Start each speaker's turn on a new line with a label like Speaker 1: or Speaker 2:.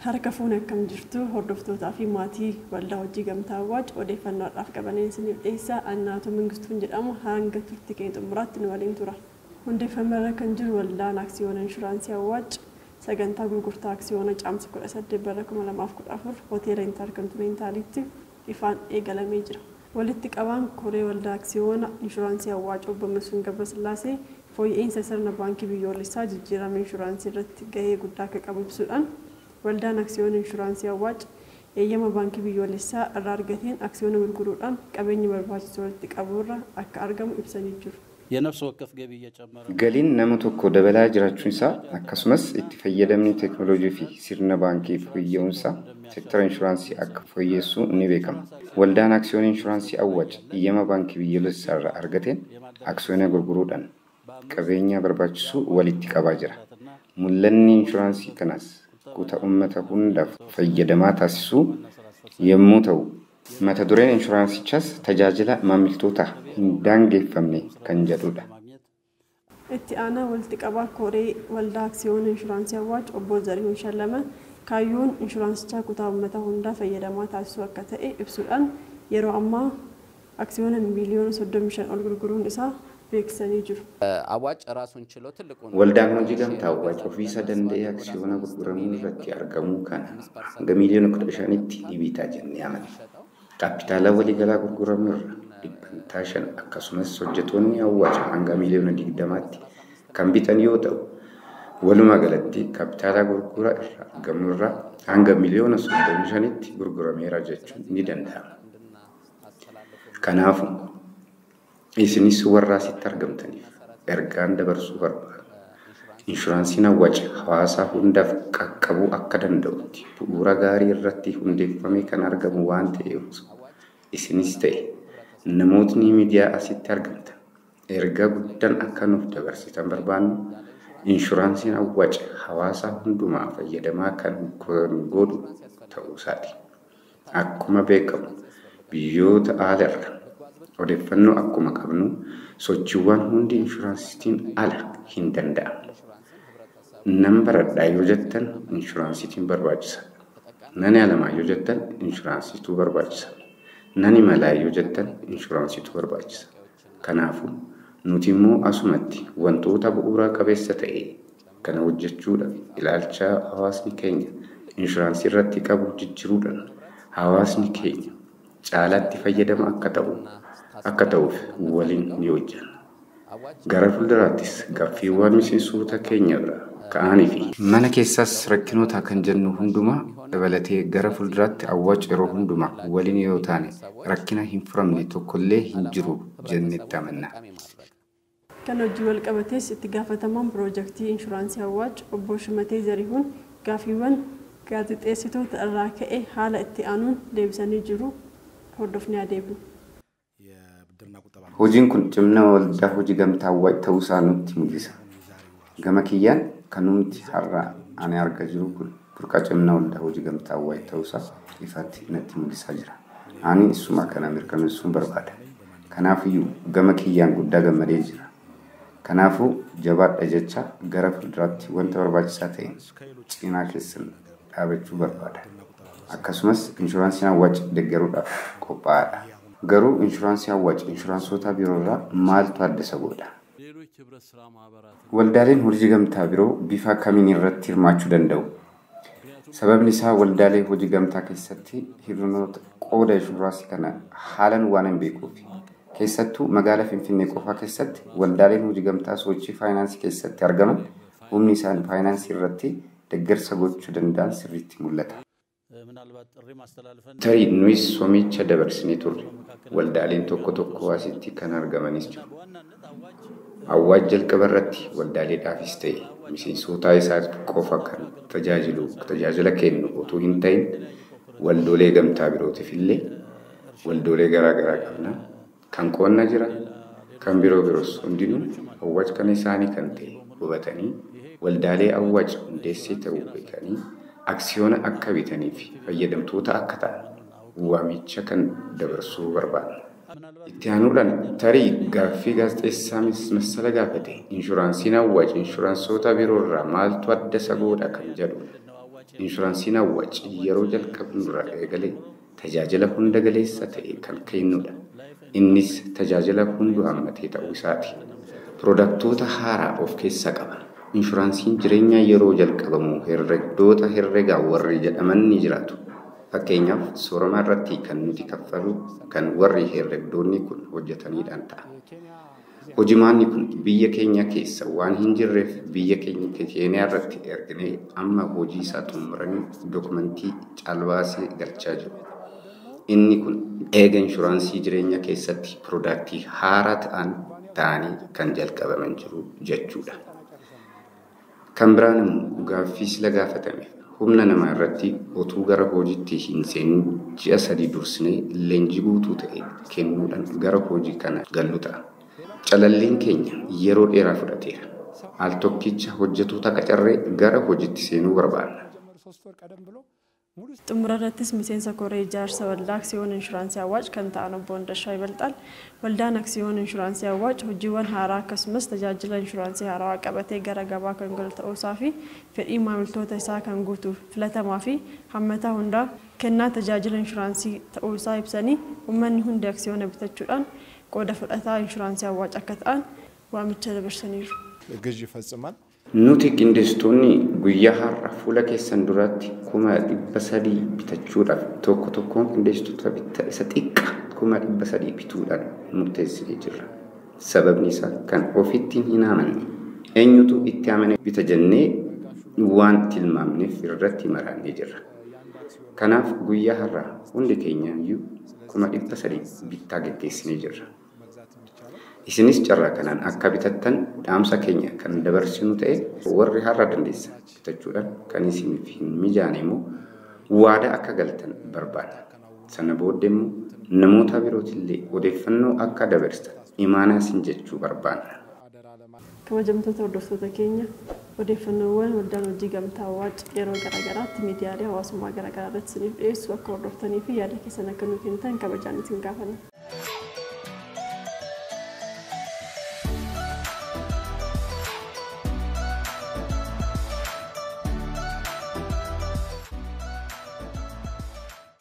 Speaker 1: Harka fuune akkam jirtu hordoftootaa fi maatii waldaa hojii gamtaa awwaaj odeeffannoodhaaf qabaneen isiniif dhiyeessaa annaatu mangistuun jedhamu hanga turtii keenya xumuraatti nu waliin tura. Hundeeffamarra kan jiru waldaan aksiyoona inshuraansii awwaaj sagantaa gurgurtaa aksiyoona caamsa 18 bara 2014 hoteela intarkontinentaalitti ifaan eegalamee jira. Walitti qabaan koree waldaa aksiyoona inshuraansii awwaaj obbo Masuun Gabrasillaasee fooyya'insa sirna baankii biyyoolessaa jijjiirama inshuraansii irratti gahee guddaa akka qabu ibsuudhaan waldaan aksiyoona inshuraansii awwaaj eeyyama baankii biyyoolessaa irraa argateen aksiyoona gurguruudhaan qabeenya barbaachisu walitti qaburra akka argamu ibsanii jiru.
Speaker 2: የነፍስ ወከፍ ገቢ እየጨመረ
Speaker 3: Galiin nama tokko dabalaa jiraachuun isaa akkasumas itti fayyadamni teekinooloojii fi sirna baankii fooyya'uunsaa seektara inshuraansii akka fooyyessu ni beekama. Waldaan aksiyoona inshuraansii awwaaj eeyyama baankii biyyoolessaa irraa argateen aksiyoona gurguruudhaan qabeenya barbaachisu walitti qabaa jira. Mul'anni inshuraansii kanaas kutaa uummata hundaaf fayyadamaa taasisuu yommuu ta'u, mata dureen inshuraansichaas tajaajila maamiltoota hin daangeffamne kan jedhudha.
Speaker 1: Itti aanaa walitti qabaa koree waldaa aksiyoona inshuraansii awwaaj obbo Zarihuun Shallama kaayyoon inshuraansichaa kutaa uummata hundaa fayyadamaa taasisuu akka ta'e ibsuudhaan yeroo ammaa aksiyoona miiliyoona 35 ol gurguruun isaa beeksisanii jiru.
Speaker 2: አዋጭ ራሱን ችሎ ትልቁን
Speaker 3: Waldaan hojii gamtaa awwaaj ofiisa danda'ee aksiyoona gurguramuu irratti argamuu kana hanga miiliyoona kudha shanitti ni bitaa jennee amanna. Kaapitaala waliigalaa gurguramuu irra dhibbantaa shan akkasumas hojjetoonni awwaaj hanga miiliyoona digdamaatti kan bitan yoo ta'u, walumaa galatti kaapitaala gurgura irraa argamu irraa hanga miiliyoona soddomii shanitti gurgurameera jechuun ni danda'ama. Kanaafuu isinis warra asitti argamtaniif ergaan dabarsuu barbaadu. Inshuraansiin awwaaj hawaasaa hundaaf qaqqabuu akka danda'utti bu'uura gaarii irratti hundeeffamee kan argamu waan ta'eef isinis ta'e namootni miidiyaa asitti argamtan ergaa guddaan akka nuuf dabarsitan barbaannu inshuraansiin awwaaj hawaasaa hundumaa fayyadamaa kan godhu ta'uusaati. Akkuma beekamu biyyoota aalaarra odeeffannoo akkuma qabnu sochiiwwan hundi inshuraansiitiin ala hin danda'amne. Nan baradhaa yoo jettan inshuraansiitiin barbaachisa. Nani alamaa yoo jettan inshuraansiituu barbaachisa. Nani malaa yoo jettan inshuraansiituu barbaachisa. Kanaafuu nuti immoo asumatti wantoota bu'uura qabeessa ta'e kana hojjechuudhaaf ilaalcha hawaasni keenya inshuraansii irratti qabu jijjiiruudhaan hawaasni keenya caalaatti fayyadama akka ta'u akka ta'uuf waliin ni hojjenna. Gara fuulduraattis gaaffiiwwan miseensoota keenya biraa ka'anii fi mana keessaas rakkinoota kan jennu hundumaa dabalatee gara fuulduraatti awwaaj yeroo hundumaa waliin yoo taane rakkina hin furamne tokkollee hin jiru jennetti amanna.
Speaker 1: Kan hojii wal qabates itti gaafatamaan piroojeektii inshuraansii awwaaj obbo Shimatee Zarihuun gaaffiiwwan gaazexeessitoota irraa ka'e haala itti aanuun deebisanii jiru hordofnee adeemna.
Speaker 3: Hojiin kun cimna waldaa hojii gamtaa awwaaj ta'uusaa nutti mul'isa. Gama kiyyaan kan nuti har'a ani argaa jiru kun burqa cimna waldaa hojii gamtaa awwaaj ta'uusaa ifaatti natti mul'isaa jira. Ani isuma kana mirkaneessuun barbaada. Kanaafiyyuu gama kiyyaan guddaa gammadee jira. Kanaafuu jabaadha jecha gara fuulduraatti wanta barbaachisaa ta'e cinaa keessan dhaabachuu barbaada. Akkasumas inshuraansiin awwaaj deeggaruudhaaf qophaa'aadha. Garuu inshuraansii awwaaj inshuraansoota biroo irraa maaltu adda isa godha?
Speaker 2: ሌሎች ህብረት ስራ ማህበራት
Speaker 3: Waldaaleen hojii gamtaa biroo bifa kamiin irratti hirmaachuu danda'u? Sababni isaa waldaalee hojii gamtaa keessatti hir'inoota qooda inshuraansii kana haalan waan hin beekuufi. Keessattuu magaalaa Finfinnee qofaa keessatti waldaaleen hojii gamtaa sochii faayinaansii keessatti argaman humni isaan faayinaansii irratti deeggarsa gochuu danda'an sirriitti mul'ata.
Speaker 2: ምናልባት ጥሪ ማስተላለፈን
Speaker 3: Tarii nuyis somicha dabarsinee turre waldaaleen tokko tokko asitti kan argamanis jiru. Awwaaj jalqaba irratti waldaaleedhaafis ta'e miseensota isaa qofa kan tajaajilu tajaajila kennu otoo hin ta'in waldoolee gamtaa birootiif illee waldoolee garaa garaa qabna. Kan qonna jira, kan biroo biroos hundinuu awwaaj kan isaanii kan ta'e hubatanii waldaalee awwaaj hundeessee ta'uu beekanii aksiyoona akka bitanii fi fayyadamtoota akka ta'an waamicha kan dabarsuu barbaadna. Itti aanuudhaan tarii gaaffii gaazexeessaa massala gaafate inshuraansiin awwaaj inshuraansoota biroo irraa maaltu adda isa godha kan jedhu Inshuraansiin awwaaci yeroo jalqabnurraa eegalee tajaajila hunda galeessa ta'e kan kennudha. Innis tajaajila hunduu hammatee ta'uu isaati. Piroodaktoota haaraa of keessaa qaba. Inshuraansiin jireenyaa yeroo jalqabamu herregdoota herregaa warri jedhaman ni jiraatu. Fakkeenyaaf soorama irratti kan nuti kaffalu kan warri herregdoonni kun hojjetaniidhaan ta'a. Hojimaanni kun biyya keenya keessa waan hin jirreef biyya keenya keeniyaa irratti erginee amma hojii isaa xumuranii dokumentii caalbaasii galchaa jiru. Inni kun eega inshuraansii jireenya keessatti piroodaktii haaraa ta'an ta'anii kan jalqabaman jiru jechuudha. Kan biraan immoo gaaffii sila gaafatame humna namaa irratti otuu gara hojiitti hin seenin ji'a sadii dursinee leenjii guutuu ta'e kennuudhaan gara hojii kana gallu ta'a. Calalliin keenya yeroo dheeraa fudhateera. Al tokkicha hojjetoota qacarree gara hojiitti seenuu barbaanna.
Speaker 1: xumura irrattis miseensa koree ijaarsa waldaa aksiyoon inshuraansii awwaac kan ta'an obbo Hundashaa Ibalxaal waldaan aksiyoon inshuraansii awwaac hojiiwwan haaraa akkasumas tajaajila inshuraansii haarawaa qabatee gara gabaa kan galu ta'uusaa fi fedhii maamiltoota isaa kan guutuuf filatamaa fi hammataa hundaa kennaa tajaajila inshuraansii ta'uusaa ibsanii uummanni hundi aksiyoona bitachuudhaan qooda fudhataa inshuraansii awwaac akka ta'an waamicha dabarsaniiru.
Speaker 4: ግዥ ይፈጽማል።
Speaker 3: Nuti qindeessitoonni guyyaa har'a fuula keessan duratti kuma dhibba sadii bitachuudhaaf tokko tokkoon qindeessitoota bitta isa xiqqaa kuma dhibba sadii bituudhaan murteessinee jirra. Sababni isaa kan ofitti hin amanne eenyutu itti amane bita jennee waan tilmaamneef irratti maraannee jirra. Kanaaf guyyaa har'a hundi keenyaayyuu kuma dhibba sadii bittaa geggeessinee jirra. Isinis carraa kanaan akka bitattan dhaamsa keenya kan dabarsinu ta'e warri har'a dandeessan bitachuudhaan kan isiniif hin mijaane immoo waadaa akka galtan barbaada. Sana booddee immoo namoota birootillee odeeffannoo akka dabarsan imaanaa isin jechuu barbaanna.
Speaker 1: kabajamtoota hordoftoota keenya odeeffannoowwan waldaan hojii gamtaa awwaac yeroo garaagaraatti miidiyaalee hawaasummaa garaagaraa irratti isiniif dhiyeessu akka hordoftanii fi yaada keessan akka nu kennitan kabajaan isin gaafanna.